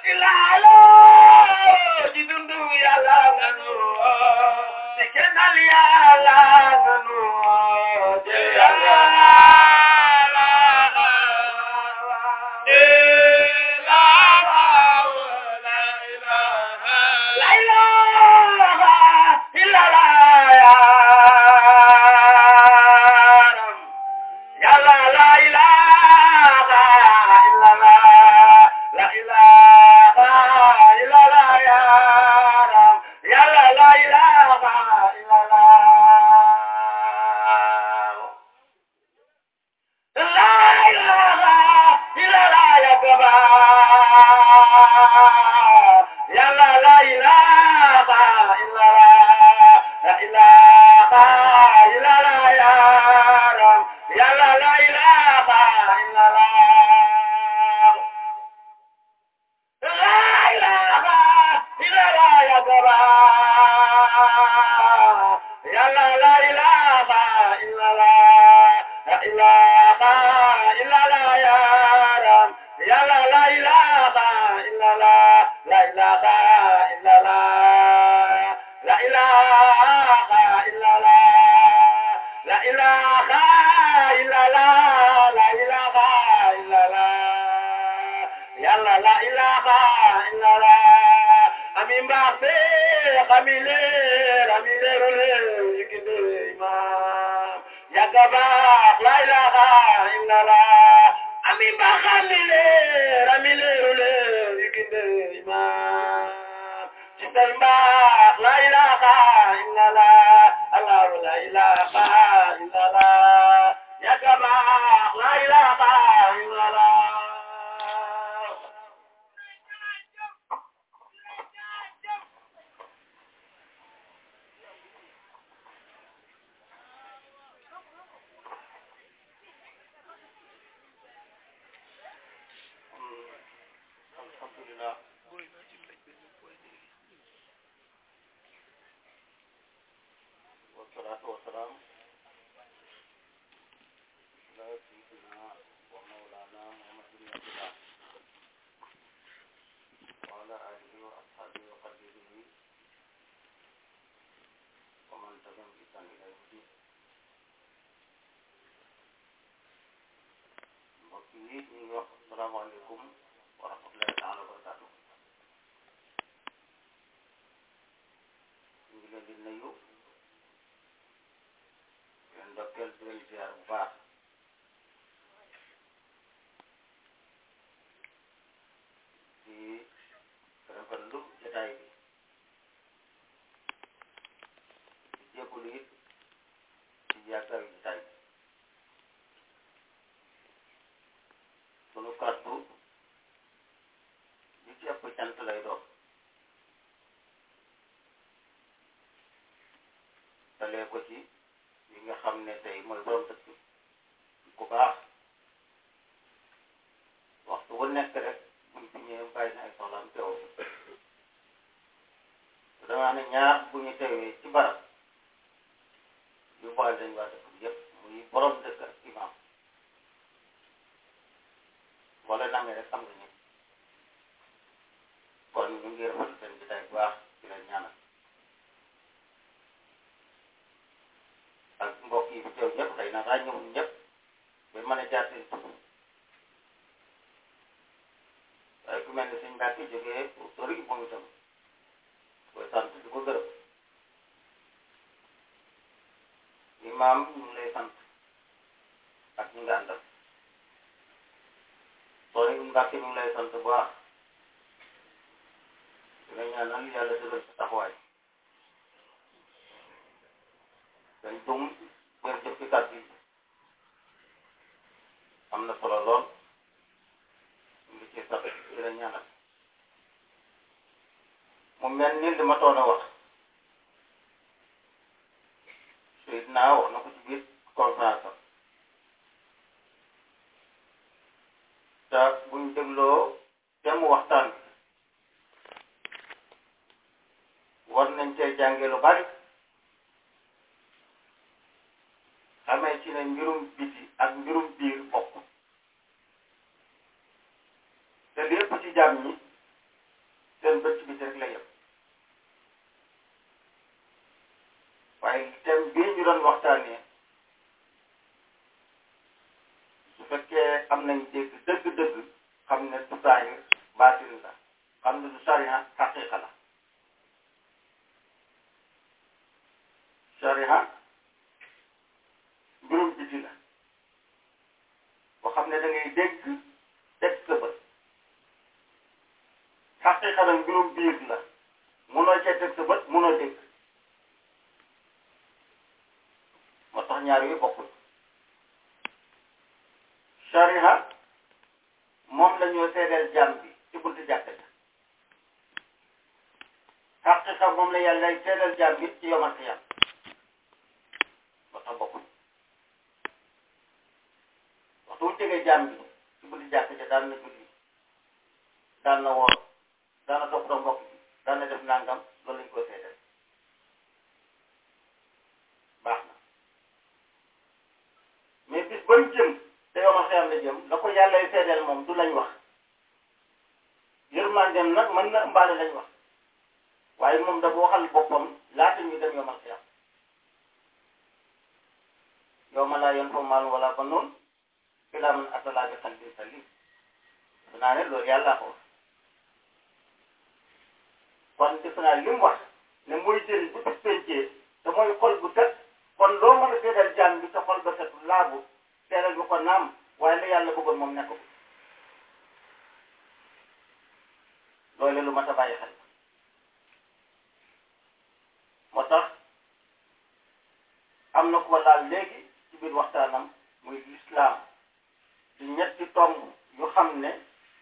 ilaalo di dundu yàlla nga nu di kennal yàlla nga nu di yàlla la ilaha illallah yaram yàlla la ilaha illallah la ilaha illallah yaram yàlla la ilaha illallah la ilaha illallah ya gaba yàlla la ilaha illallah la ilaha illallah yaram yàlla la ilaha illallah la ilaha illallah ya gaba yàlla la ilaha illallah la ilaha illallah yaram yàlla la ilaha illallah la ilaha illallah la ilaha illallah la ilaha illallah la ilaha illallah yàlla la ilaha illallah ami mbaxe xami leer ami leero leer yikinde imam yàgga baax la ilaha illallah ami mbax ami leer ami leero leer yikinde imam cisal mbax la ilaha illallah allah la ilaha illallah yàgga baax la ilaha illallah alhamdulillah wasalaatu wasalaam ala sayyidina wa mawlana muhammadin abdillah wa ala alihi wa ashabihi wa qadirihi wa man tabi'ahum bi ihsan ila yawmi din mbokk yi ñu ngi wax asalaamaaleykum wa rahmatullahi taala wa barakatuh ñu ngi leen di nuyu leen ndokkeel di leen ziar bu baax di rafetlu jotaay bi di jégalu it ci yàggal jotaay bi sunu kàddu li ci ëpp cant lay doon dalee ko ci yi nga xam ne tey mooy borom dëkk bi ku baax waxtu bu nekk rek buñ fi ñëwee bàyyi na ay soxlaam teew te damaa ne ñaar bu ñu teewee ci barab yu baal dañ waa dëkk bi yëpp muy borom dëkk ak imam wala namee rek xam nga ñëpp kon ñu ngi rafetlu seen jotaay bu baax ci leen ñaanal ak mbokk yi fi teew ñëpp xëy na ràññewuñ ñëpp ba mën a jaar seen tur waaye ku mel ni suñ mbàkk yi jógee pour sori moom itam koy sant di ko gërëm imaam ñu ngi lay sant ak ñi nga àndal soo ne mbàkk mi ngi lay sant bu baax dina ñaanal yàlla dëggal sa taxawaay dañ dum jërëjëf ci kàddu yi am na solo lool ñu ngi ci sax di la ñaanal mu mel ni li ma toon a wax Seydina wax na ko ci biir conférence am te buñ dégloo thème waxtaan bi war nañ cee jànge lu bari xamee ci ne mbirum biti ak mbirum biir bokk te lépp ci jàmm ñi seen bët bi rek la yem waaye thème bii ñu doon waxtaanee su fekkee am nañ dégg dëgg-dëgg xam ne du zaahir baatin la xam ne du sariha xaqiqa la sariha mbirum biti la boo xam ne da ngay dégg teg sa bët xaqiqa nag mbirum biir la munoo cee teg sa bët munoo dégg moo tax ñaar yu bokkul sariha moom la ñoo seedeel jàmm bi ci buntu jàkk ja xaqiqa moom la yàlla lay seedeel jàmm bi ci yomal xiyam moo tax bokkul waxtu wuñ tegee jàmm bi ci buntu jàkk ja daan na julli daan na woor daan na topp mbokk bi daan na def nangam loolu lañ koy seedeel baax na mais bis bañ jëm te yomal xiyam la jëm la ko yàlla lay seedeel moom du lañ wax yërmandeem nag mën na ëmbaale lañ wax waaye moom dafa waxal boppam laata ñu dem yomal xiyam yawma laa yanfa'u maalun wala banuun illaa man ataa Allaaha bi qalbin saliim defe naa ne loolu yàlla ko wax kon defe naa li mu wax ne mooy jëriñ bu bis pencee te mooy xol bu set kon loo mën a seedal jàmm bi te xol ba set laabu seedal bi ko naam waaye la yàlla bëggoon moom nekk ko loolu lu mat a bàyyi xel moo tax am na ko laal léegi ci biir waxtaanam muy lislaam di ñetti tomb yu xam ne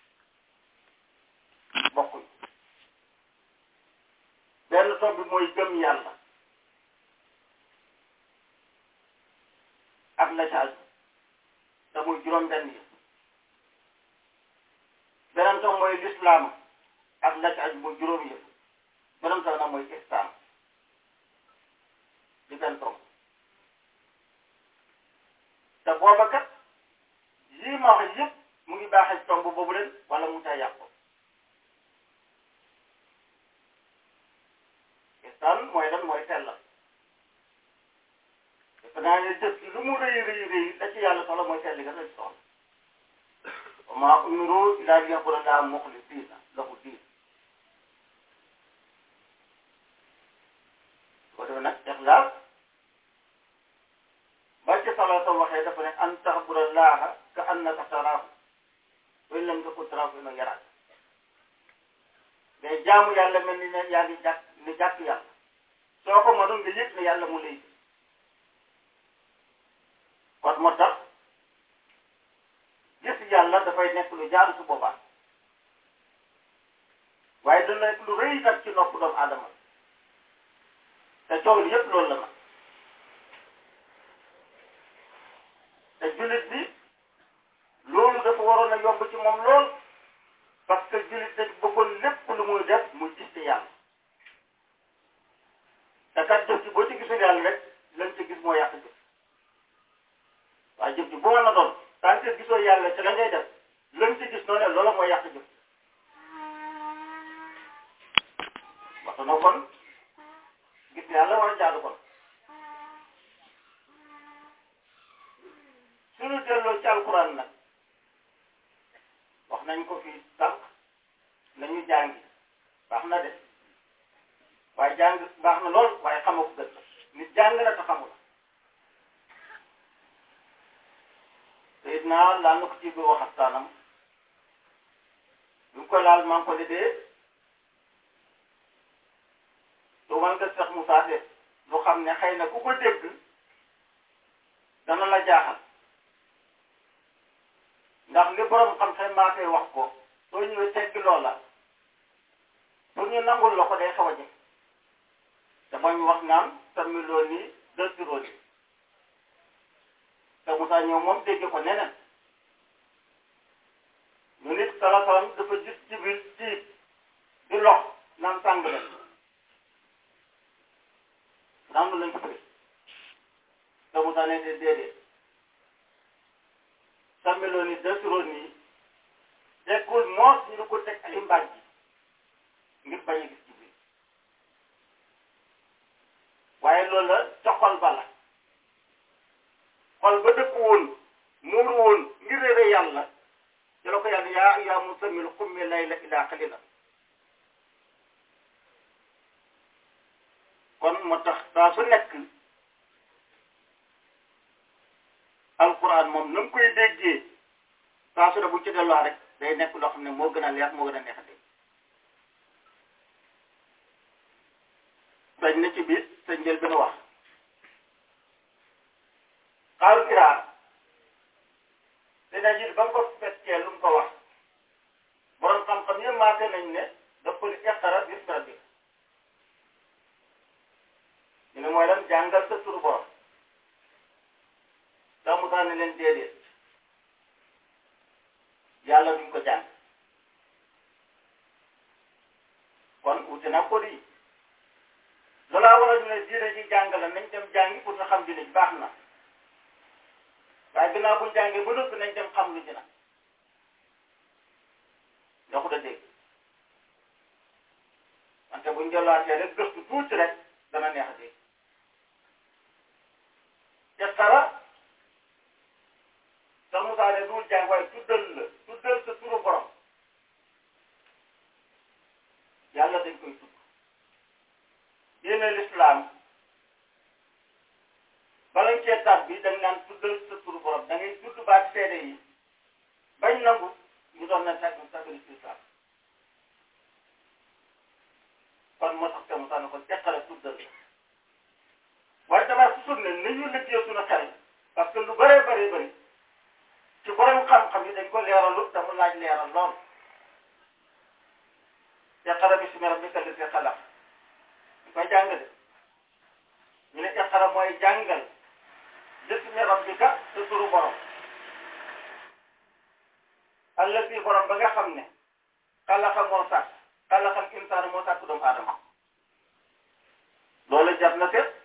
bokkuñ benn tomb bi mooy gëm yàlla ak la ca aju te muy juróom-benn yi beneen tomb mooy lislaam ak la ca aju muy juróom yëpp beneen tomb nag mooy ihsaan di benn tomb te booba kat yii ma wax yëpp mu ngi baaxee tomb boobu leen wala mu caa yàqu ihsaan mooy lan mooy sellal defe naa ne jëf ci lu mu rëy rëy rëy la ci yàlla soxla mooy sell ga la ci soxla wa maa umiru illaa liya'budu llaaha muxlisiina lahu diin ko defee nag ixlaas ba ci salaata waxee dafa ne an ta'buda llaaha ka annaka taraahu wa in lam takun taraahu fa innahu yaraak mais jaamu yàlla mel ni ne yaa ngi jàkk ni jàkk yàlla soo ko mënoon nga yëg ne yàlla mu lay kon moo tax gis yàlla dafay nekk lu jaaru su boobaa waaye dana nekk lu rëy nag ci nopp doomu aadama te coow li yëpp loolu la ma te jullit bi loolu dafa waroon a yomb ci moom lool parce que jullit dañ bëggoon lépp lu muy def muy gis ci yàlla te kat jëf ci boo ci gisul yàlla rek lañ ci gis moo yàq jëf waaye jëf ji bu mën a doon tant que gisoo yàlla ci la ngay def lañ ci gis noonu loola mooy yàq jëf waxtu na kon gis yàlla war a jaadu kon suñu delloo ci alquran nag wax nañ ko fii sànq nañu jàngi baax na de waaye jàng baax na lool waaye xamoo ko gën la nit jàng na te xamul te it naa laal na ko ci biir waxastaanam bi mu koy laal maa ngi ko dee du man nga Seex Musaa de lu xam ne xëy na ku ko dégg dana la jaaxal ndax li borom xam-xam maa koy wax ko soo ñëwee teggi loola pour ñu nangul la ko day xaw a jëf te mooy ñu wax naan tamiloo nii dëstiroo nii te Moussa ñëw moom dégg ko neneen ñu nit sala salam dafa gis Jibril tiit di lox naan sàng leen naan lu lañ ko firi te Moussa ne de déedéet tamiloo nii dëstiroo nii tekkul moos ñu ko teg ay mbàjj ngir bañ a gis ci biir waaye loolu la ca xol ba la xol ba dëkk woon muuru woon ngir réere yàlla ci la ko yàlla yaa yaa musammil xummi layla ila qalila kon moo tax saa su nekk alquran moom na mu koy déggee saa su ne bu ci delloo rek day nekk loo xam ne moo gën a leer moo gën a neex a dégg dañ na ci biir sa njël bi nu wax xaaru kiraa dina jiit ba nga ko fekkee lu mu ko wax borom xam-xam yëpp maate nañ ne daf ko di iqra bismi rabbik ñu ne mooy lan jàngal sa turu borom daa mu ne leen déedéet yàlla duñ ko jàng kon wuti na ko di loolaa war a ñu ne diine ji jàngale nañ dem jàngi pour ñu xam diine ji baax na waaye ginnaaw buñ jàngee ba noppi nañ dem xam lu ci nag yoo da dégg wante buñ jëlaatee rek gëstu tuuti rek dana neex a dégg te xara sax Musaa ne duul jàng waaye tuddal la tuddal sa turu borom yàlla dañ koy tudd diine lislaam balañ cee tab bi dañ naan tuddal sa turu borom da ngay tudd baat seede yi bañ nangu ñu doon na tag tabiri lislaam kon moo tax te Musaa ne ko teqale tuddal la waaye damaa susul ne ni ñu liggéey suñu xel parce que lu bëree bëri bëri ci borom xam-xam yi dañ ko leeralu te mu laaj leeral lool iqra bismi rabbika llazii xalaq ñu koy jàng de ñu ne iqra mooy jàngal bismi rabbika sa turu borom allazii borom ba nga xam ne xalaqa moo sàkk xalaqal insaana moo sàkk doomu aadama loolu jar na seet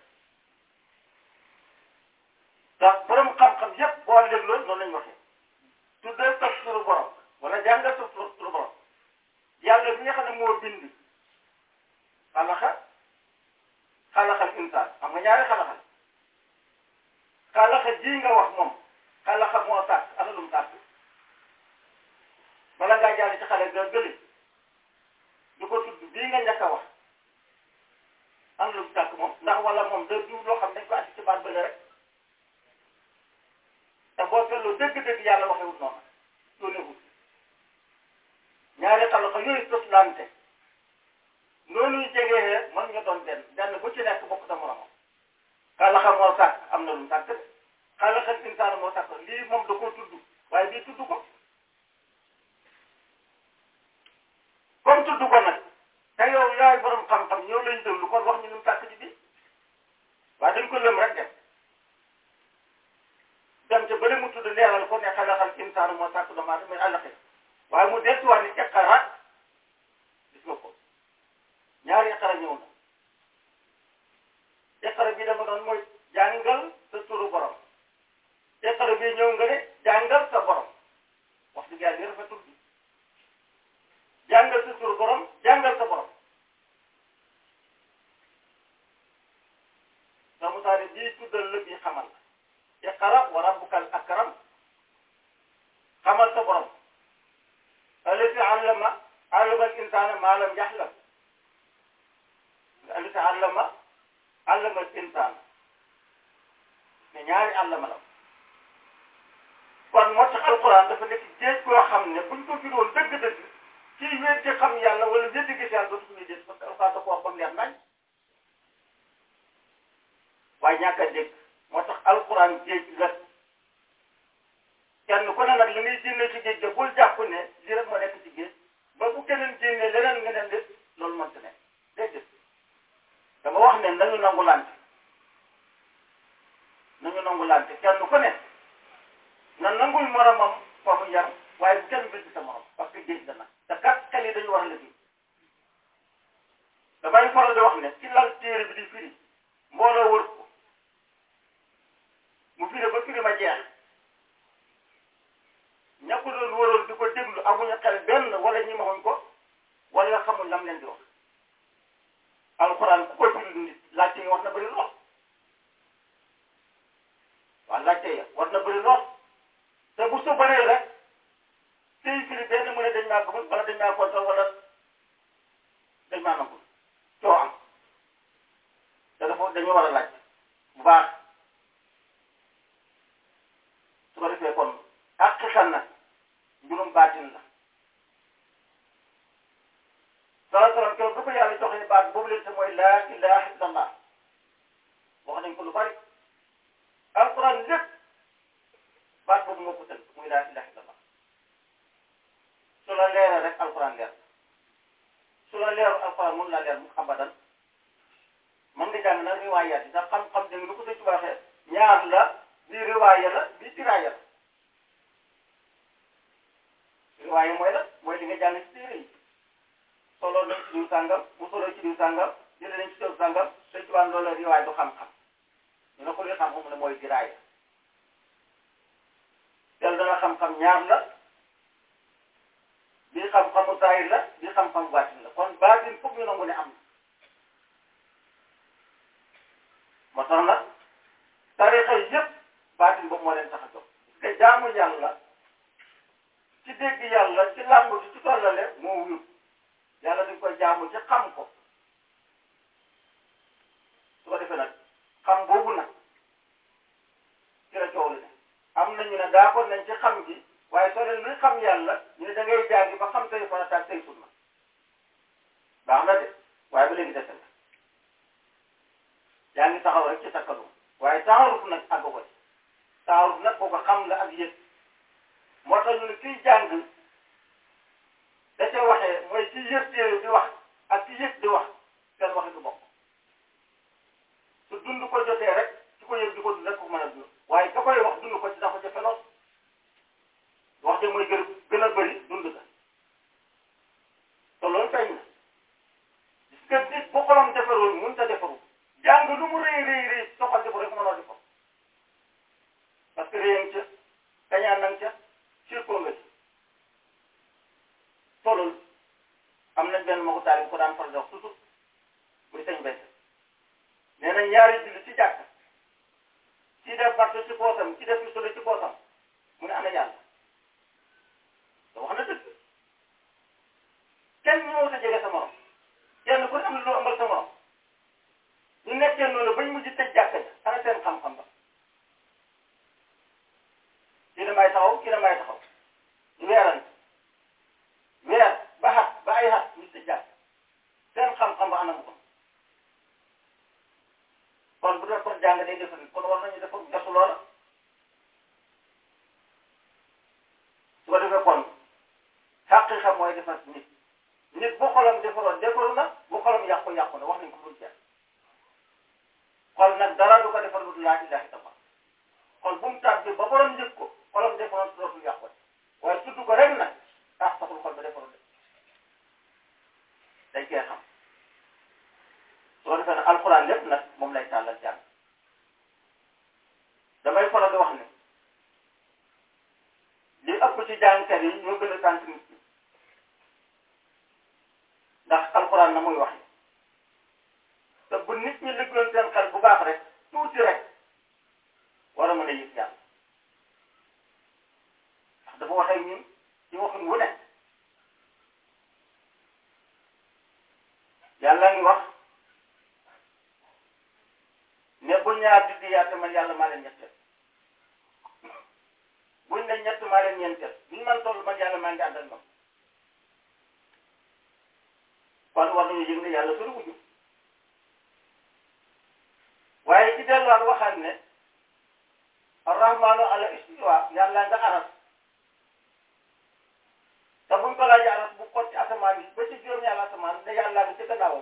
ndax borom xam-xam yépp boo dégloo noonu lañ waxee tuddee sa turu borom wala jàngal sa turu borom yàlla bi nga xam ne moo bind xalaxa xalaxal insaan xam nga ñaari xalaxal xalaxa ji nga wax moom xalaxa moo sàkk ana lu mu sàkk bala ngaa jàll ci xale ga gëli du ko tudd bii nga njëkk a wax ana lu mu sàkk moom ndax wala moom da du loo xam dañ ko atti ci baat bële rek te boo seetloo dëgg-dëgg yàlla waxewut noonu yónnewut ñaari xalaxa yooyu toslante noonu ñu jegee mën nga doon benn benn bu ci nekk bokk sa moromam xalaxa moo sàkk am na lu mu sàkk de xalaxal insaan moo sàkk lii moom da koo tudd waaye bii tudd ko comme tudd ko nag te yow yaay borom xam-xam ñëw lañu déglu kon wax ñu nu mu sàkk ci bi waaye dañ ko lëm rek dem dem ca bële mu tudd leeral ko ne xalaxal insaan moo sàkk doomu aadama muy àllaxi waaye mu delluwaat ni iqra gis nga ko ñaari iqra ñëw na iqra bi dama doon mooy jàngal sa turu borom iqra bi ñëw nga ne jàngal sa borom wax dëgg yàlla rafetul bi jàngal sa turu borom jàngal sa borom sa musaare bii tuddal la bii xamal la iqra wa rabbukal akram xamal sa borom allati allama allama al insana ma lam yaxlam allati allama allama al insana ne ñaari allama la kon moo tax alquran dafa nekk géej koo xam ne buñ ko firoon dëgg-dëgg kii weddi xam yàlla wala weddi gis yàlla dootu muy des parce que alquran da ko wax ba mu leer nañ waaye ñàkk a dégg moo tax alquran géej la kenn ku ne nag li ngay génne ci géej ga bul jàpp ne lii rek moo nekk ci géej ba bu keneen génne leneen nga ne lépp loolu mënta ne déedéet dama wax ne nañu nangu lante nañu nangu lante kenn ku ne na nangul moromam fa mu yar waaye bu kenn bëgg sa morom parce que géej dana te kat xel yi dañu war a liggéey damay faral di wax ne ci lal téere bi di firi mbooloo wër ko mu firi ba firi ma jeex ña ko doon waroon di ko déglu amuñu xel benn wala ñi maxuñ ko wala xamuñ lam leen di wax alxuraan ku ko firi nit laajte yi war na bëri lool waaw laajte ya war na bëri lool te bu su bëree rek tey firi benn mu ne dañ maa gëmul wala dañ maa kontal wala dañ maa nangul coo am te dafa dañu war a laaj bu baax su ko defee kon ak xel nag mbirum baatin la sala salam keroog bu ko yàlla joxee baat boobu leen te mooy laa ilaha illallah wax nañ ko lu bari alquran lépp baat boobu moo ko tënk muy laa ilaha illallah su la leeree rek alquran leer su la leeru alquran mun la leer mu abadan mën nga jàng nag riwaayaat yi ndax xam-xam dégg lu ko sëñ ci waxee ñaar la bii riwaaya la bii diraaya la riwaaya mooy la mooy li nga jàng ci téere yi solo nañ ci diw sàngam mu solo ci diw sàngam jëlee nañ ci diw sàngam sëñ ci wàllu loolu riwaay du xam-xam ñu ne ko li xam-xam mu ne mooy diraaya tel dana xam-xam ñaar la bii xam-xamu saayir la bii xam-xamu baatin la kon baatin foog ñu nangu ne am na moo tax nag tarixa yi yëpp baatin boobu moo leen tax a jóg parce que jaamu yàlla ci dégg yàlla ci làmb ci ci tollale moo wuyut yàlla dañ koy jaamu ci xam ko su ko defee nag xam boobu nag ci la coow li ne am nañu ne d'accord nañ ci xam gi waaye soo leen luy xam yàlla ñu ne da ngay jàngi ba xam say farata ak say sunna baax na de waaye ba léegi dese na yaa ngi taxaw rek ci takkalu waaye taaruf nag àgg ko ci taaruf nag boo ko xam la ak yëg moo tax ñu ne kiy jàng da ca waxee mooy ci yëg téere di wax ak ci yëg di wax seen waxi du bokk su dund ko jotee rek ci ko yëg di ko dund rek ko mën a dund waaye ka koy wax dund ko ci dafa jafe lool wax de mooy gën gën a bëri dund ga te loolu feeñ na gis nga nit bu xolam defarul mënut a defaru jàng lu mu rëy rëy rëy soxal defaru rek mënoo defar parce que réyang ca kañaan nang ca surko nga ci tolul am nañ benn magu taali bu ko daan faral di wax toujours muy sëñ benn nee na ñaari julli ci jàkk ci def marto ci poosam ci def pistolet ci poosam mu ne ana yàlla te wax na dëgg kenn ñëw sa jege sa morom kenn ku ne am na loo ëmbal sa morom ñu nekkee noonu bañ mujj tëj jàkka ja ana seen xam-xam ba kii damay taxaw kii damay taxaw ñu weeran weer ba xat ba ay xat ñu tëj jàkk seen xam-xam ba anam ko kon bu dee kon jàng day defar kon war nañu defar gasu loola su ko defee kon xaqiqa mooy defar nit nit bu xolam defaroon defaru na bu xolam yàqu yàqu na wax nañ ko dul jeex xol nag dara du ko defar lu laa ilaha illallah xol bu mu tàbbi ba borom njëkk ko xolam defaroon dootul yàqu waaye tudd ko rek nag ah taxul xol ba defaru de dañ koy xam soo defee nag alxuraan lépp nag moom lay tàllal jàng damay faral di wax ne li ëpp ci jàngkat yi ñoo gën a tànk nit ñi ndax alxuraan na muy wax te bu nit ñi liggéeyoon seen xel bu baax rek tuuti rek war a mën a yëg yàlla ndax dafa waxee ñun ci waxin wu ne yàlla ngi wax ne bu ñaar di di yaate man yàlla maa leen ñetteel buñ ne ñett maa leen ñeenteel buñ man toll man yàlla maa ngi àndal moom kon war nañu yëg ne yàlla sori wuñu waaye ci delluwaat waxaat ne arrahmanu ala istiwa yàlla nga aras te buñ ko laajee aras bu xotti asamaan yi ba ci juróom-ñaari asamaan ne yàlla nga ci gannaawam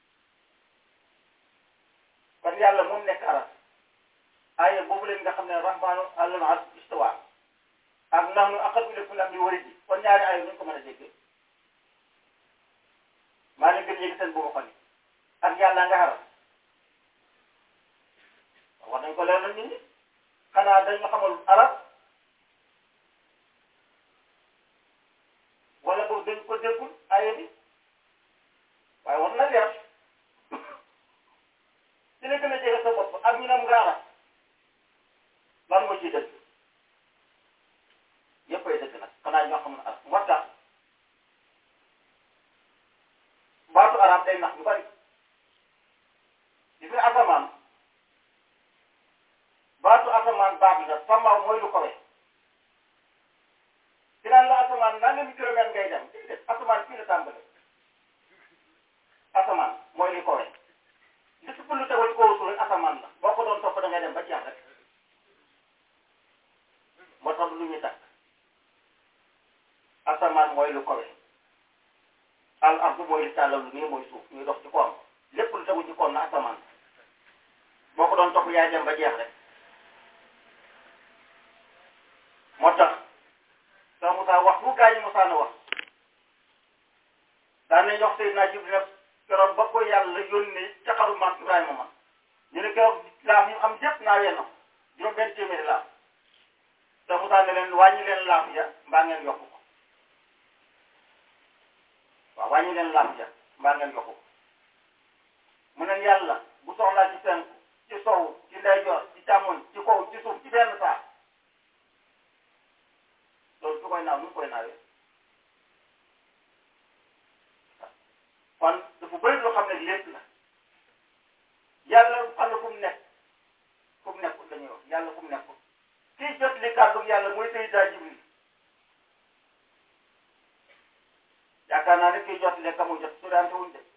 kon yàlla moom nekk aras aaya boobu leen nga xam ne rahmanu alal ars istiwa ak nahnu aqrabu ilaykum min hablil warid kon ñaari aaya ñu ko mën a déggee maa ngi gën a yëg seen boobu xol yi ak yàlla nga aras wax nañ ko leer na nit ñi xanaa dañu xamal arab wala boobu dañ ko déggul aaya bi waaye war na leer day nax ñu bari gis nga asamaan baatu asamaan baat la sambaaw mooy lu kawe ci naan la asamaan nangami kilomètre ngay dem déedéet asamaan fii la tàmbale asamaan mooy li kawe li ci lu tegoo ci kaw suuf rek asamaan la boo ko doon topp da ngay dem ba jeex rek moo tax lu ñuy takk asamaan mooy lu kawe al ardu mooy li tàllalu nii mooy suuf ñuy dox ci koom lépp lu tegu ci koom na asamaan boo ko doon topp yaay dem ba jeex rek moo tax sa Moussa wax bu gaa ñi Moussa na wax daan nañ wax Seydina Jibril keroog ba ko yàlla yónnee ca xaru maam Ibrahima ma ñu ne keroog laaf ñu am yëpp naa yéen a juróom benn téeméeri laaf te Moussa ne leen wàññi leen laaf ya mbaa ngeen yokku ko waaw wàññi leen laaf ya mbaa ngeen yokku ko mu ne yàlla bu soxlaa ci penku ci sow ci ndeyjoor ci càmmoñ ci kaw ci suuf ci benn saa loolu su koy naaw nu mu koy naawee kon dafa bëri loo xam ne lépp la yàlla am na fu mu nekk fu mu nekkul dañuy wax yàlla fu mu nekkul kii jot li kàddu yàlla mooy Seydina Jibril yaakaar naa ne kii jot li ka muy jot suraante wuñ de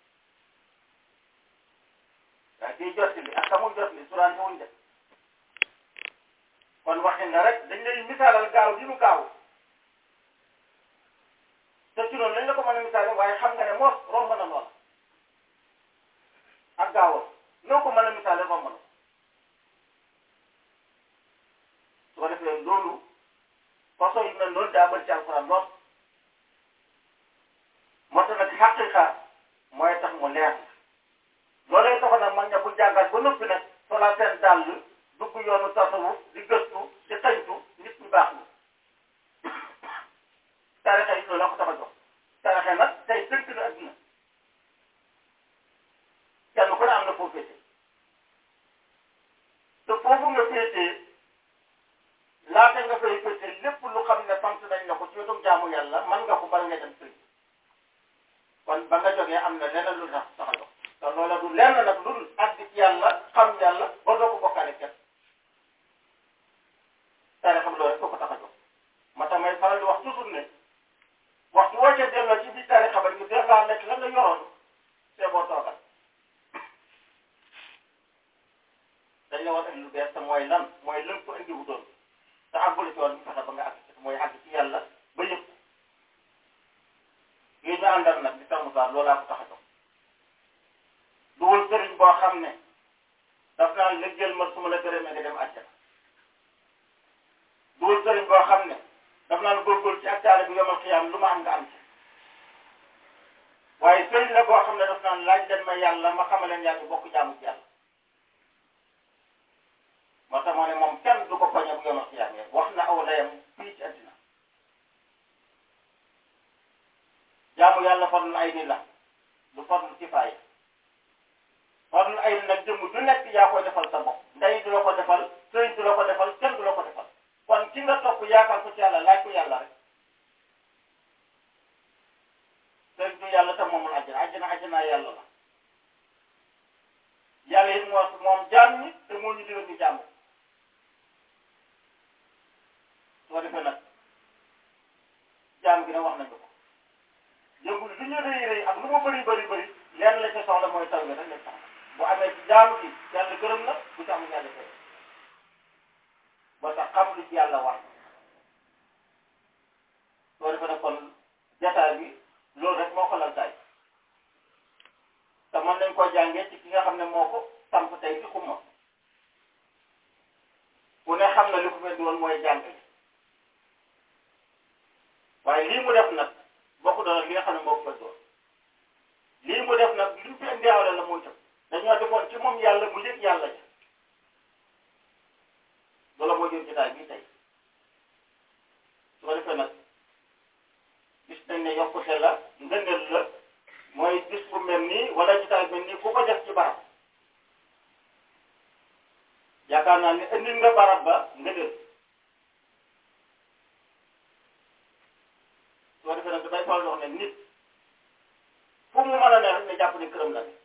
waaye kii jot li ak ka muy jot li suraante wuñ de kon waxin la rek dañ lay misaalal gaaw gi mu gaaw te ci noonu lañ la ko mën a misaale waaye xam nga ne moos romb na loola ak gaawam noo ko mën a misaale romb na su ko defee loolu façon yu mel noonu daa bëri ci alxuraan lool moo tax nag xaqiqa mooy tax mu leer loolee tax nag mag ña bu jàngat ba noppi nag solaa seen dàll dugg yoonu tasawuf di gëstu di tañtu nit ñu baax ñi tarixa yi loolu la ko tax a jox tarixa nag tey tënk na adduna kenn ku ne am na foo féete te foofu nga féetee laata nga fay féete lépp lu xam ne sant nañ la ko ci wetum jaamu yàlla man nga ko bala nga dem sëriñ kon ba nga jógee am na leneen lu tax tax a jox te loola du lenn nag lu dul àgg ci yàlla xam yàlla ba doo ko bokkaale kenn tarixa bi loolu rek ko ko tax a jox ma tax may faral di wax toujours ne waxtu woo ca delloo ci biir tarixa ba ñu delloo lekk lan la yoroon c'est boo toogal dañ la war indi lu bees te mooy lan mooy lën ko indi wutoon te àggul ci woon ñu fexe ba nga àgg ci mooy àgg ci yàlla ba yëpp yi ñu àndal nag di sax Moussa loolaa ko tax a jox duwul sëriñ boo xam ne daf naan la jël ma su ma la gërëmee nga dem àjjana duwul sëriñ boo xam ne daf naan góorgóorlu ci ak taale bi yomal xiyaam lu ma am nga am ci waaye sëriñ la boo xam ne daf naan laaj leen ma yàlla ma xamal leen yàlla bokk jaamu ci yàlla moo tax moo ne moom kenn du ko poñe bu yomal xiyaam yëpp wax na aw layam fii ci àddina jaamu yàlla farlu ay ni la lu farlu kifaaya farlu ay ni nag jëmm du nekk yaa koy defal sa bopp ndey du la ko defal sëriñ du la ko defal kenn du la ko defal kon ki nga topp yaakaar ko ci yàlla laaj ko yàlla rek sëriñ du yàlla te moomul àjjana àjjana àjjana yàlla la yàlla it moo moom jaam ñi te moo ñu digal ñu jàmm soo defee nag jaam gi ne wax nañu ko yëngu lu ñu rëy rëy ak lu ma bëri bëri bëri lenn la ca soxla mooy taw bi rek la soxla bu amee ci jaamu gi yàlla gërëm na bu ci amul yàlla gërëm ba tax xam lu ci yàlla war soo defee nag kon jataay bi loolu rek moo ko lal taay te mën nañ koo jàngee ci ki nga xam ne moo ko samp tey ci xumma ku ne xam na li ko feddi woon mooy jàngale waaye lii mu def nag bokk doon li nga xam ne moo ko feddi woon lii mu def nag li mu fi indiwaale la muy jëm dañoo defoon ci moom yàlla mu yëg yàlla ja loolu moo jëm jotaay bii tey su ko defee nag gis nañ ne yokkute la ngëneel la mooy gis bu mel nii wala jotaay mel nii ku ko def ci barab yaakaar naa ne indi nga barab ba ngëneel su ko defee nag dafay faral di wax ne nit fu mu mën a ne rek rek ne jàpp ne këram la ne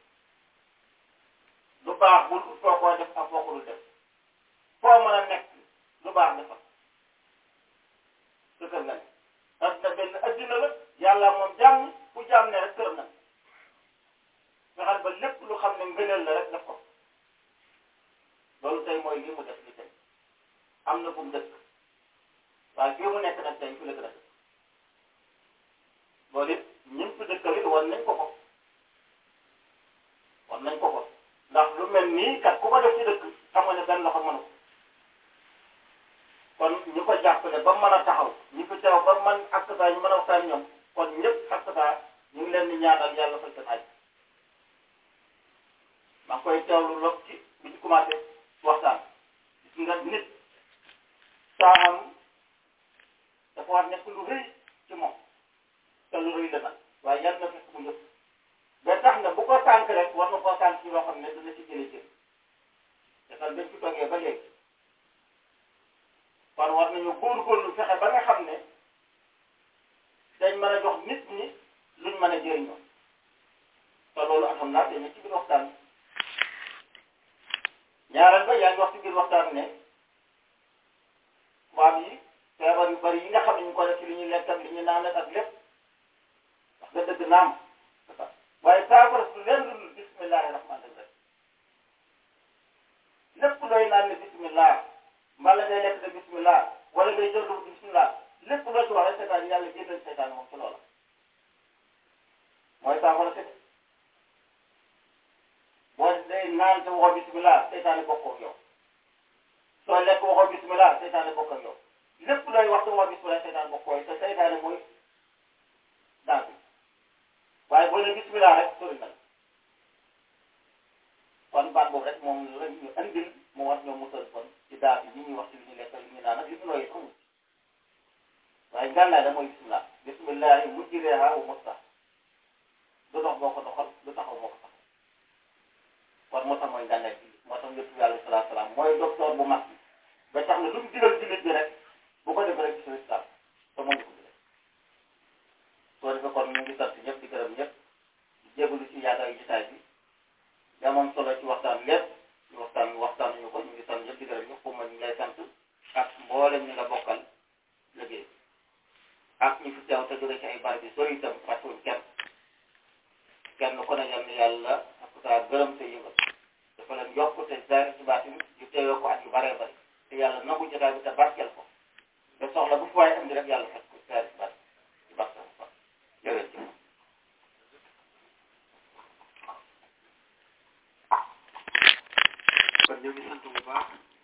lu baax bul ut foo koo def ak foo ko dul def foo mën a nekk lu baax defal sa kër nga ne addina benn addina la yàlla moom jàmm fu jàmm ne rek këram na fexeel ba lépp lu xam ne ngëneel la rek def ko loolu tey mooy lii mu def li tey am na fu mu dëkk waaye fii mu nekk nag tey fi la gën a dëkk loolu it ñun fi dëkkal it wan nañ ko ko wan nañ ko ko ndax lu mel nii kat ku ko def ci dëkk xam nga ne benn loxo mënu ko kon ñu ko jàppale ba mën a taxaw ñu fi teew ba man ak saa ñu mën a waxtaan ñoom kon ñëpp ak saa ñu ngi leen di ñaanal yàlla fay seen aaj maa ngi koy teewlu lool ci bi ñu commencé waxtaan gis nga nit saaxam dafa war nekk lu rëy ci moom te lu rëy la nag waaye yàlla na fekk mu yëpp ba tax na bu ko sànq rek war na koo sànq ci loo xam ne dana ci jëlee jël te kan dañ ci toggee ba léegi kon war nañu góorgóorlu fexe ba nga xam ne dañ mën a jox nit ñi luñ mën a jëriñoo te loolu amoon naa dañu ci biir waxtaan ñaareel ba yaa ngi wax ci biir waxtaan ne tubaab yi feebar yu bari yi nga xam ne ñu ko def ci li ñuy lekk ak li ñuy naan ak lépp wax nga dëgg naam waaye saafara su leen lu bismillahi rahmaani rahim lépp looy naan ne bismillah mbala ngay lekk de bismillah wala ngay jël de bismillah lépp loo ci wax rek seetaan yàlla génnal seetaan moom ci loola mooy saafara si boo day naan te waxoo bismillah seetaane bokk ak yow soo lekk waxoo bismillah seetaane bokk ak yow lépp looy wax te waxoo bismillah seetaan bokk ak te seetaane mooy daal bi waaye boo ne bismillah rek sori na kon baat boobu rek moom la ñu andil mu war ñoo musal kon ci daal bi ñi ñuy wax ci li ñu lekk li ñu naan ak li ñu nooy amul waaye gànnaay da mooy bismillah bismillah mujjireha wa mursaha du dox boo ko doxal du taxaw moo ko taxaw kon moo tax mooy gànnaay bi moo tax yëpp bi alayhi salaatu salaam mooy docteur bu mag bi ba tax na lu mu digal jullit bi rek bu ko defee rek ci islam te moo ñu ko digal soo defee kon ñu ngi sant ñëpp di gërëm ñëpp di jégalu ci yaakaar gitaay bi yamoon solo ci waxtaan lépp ci waxtaan waxtaan ñu ko ñu ngi sant ñëpp di gërëm ñëpp pour ma ñu lay sant ak mboolem ñu nga bokkal liggéey ak ñu fi teew te jóge ci ay barab yi sori itam fàttewuñ kenn kenn ku ne yal na yàlla ak saa gërëm te yëngal dafa leen yokk te zaahir ci baatin yu teewee ko at yu baree bari te yàlla nangu jotaay bi te barkeel ko te soxla bu fu waay andi rek yàlla fekk ko zaahir ci baatin ci barkeel ko jërëjëf kon ñu ngi sant bu baax